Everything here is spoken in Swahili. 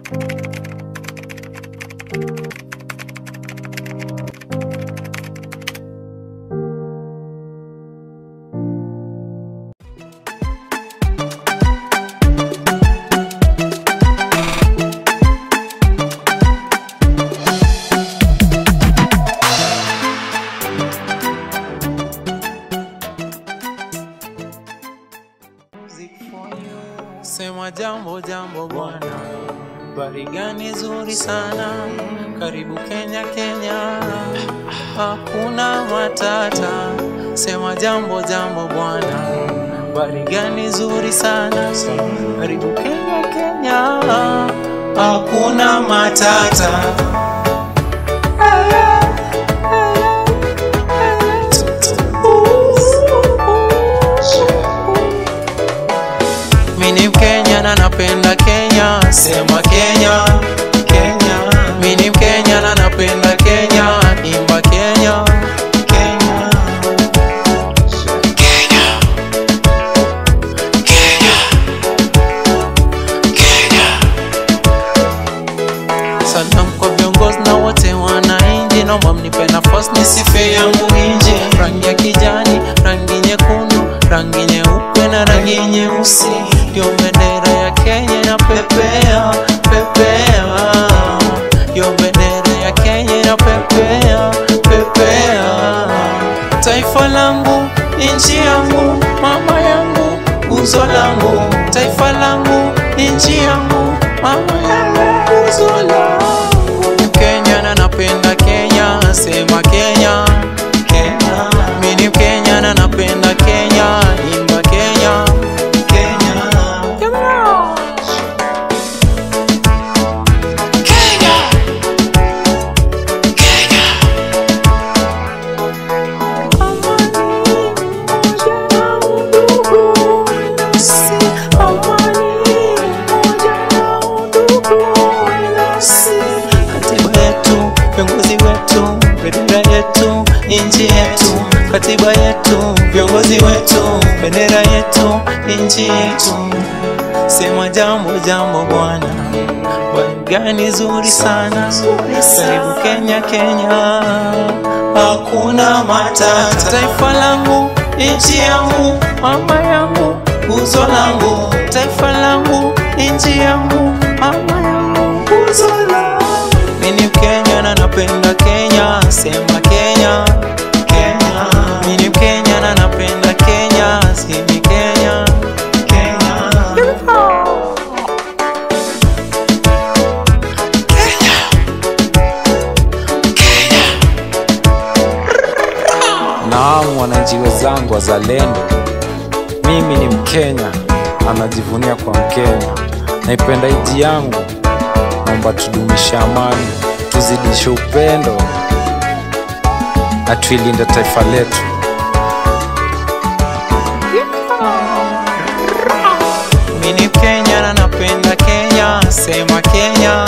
Sema jambo jambo bwana, bari gani zuri sana, karibu Kenya Kenya, hakuna matata. Sema jambo jambo bwana, bari gani zuri sana, karibu Kenya Kenya, hakuna matata. Mimi ni Mkenya na napenda Kenya, sema Kenya, Kenya. Mimi ni Mkenya na napenda Kenya, imba Kenya, Kenya. Kenya. Kenya. Kenya. Salam kwa viongozi na wote wananchi, naomba mnipe nafasi nisife yangu nje. Rangi ya kijani, rangi nyekundu, rangi nyeupe na rangi nyeusi, ndio bendera ya Kenya na pepea pepea, ndio bendera ya Kenya na pepea pepea. Taifa langu, nchi yangu, mama yangu, uzo langu, taifa langu, nchi yangu, mama yangu, uzo langu. Kenya na napenda Kenya, sema Kenya, Kenya. Mimi ni Mkenya na napenda Kenya, imba Kenya, Kenya. Kenya. Kenya. Katiba yetu, viongozi wetu, bendera yetu, nchi yetu, katiba yetu, viongozi wetu, bendera yetu, nchi yetu. Sema jambo jambo bwana, bwana gani zuri sana, karibu Kenya Kenya, hakuna matata. Taifa langu, nchi yangu, mama yangu, uzo langu, taifa langu, nchi yangu, mama yangu, uzo langu. Mimi ni Mkenya na napenda Kenya, sema Kenya, Kenya. Mimi ni Mkenya na napenda Kenya, sema Kenya, Kenya. Naam, wananchi wenzangu wazalendo, mimi ni Mkenya, anajivunia kwa Mkenya. Naipenda nchi yangu, naomba tudumishe amani, tuzidishe upendo na tuilinde taifa letu. Mimi ni Mkenya na napenda Kenya, sema Kenya,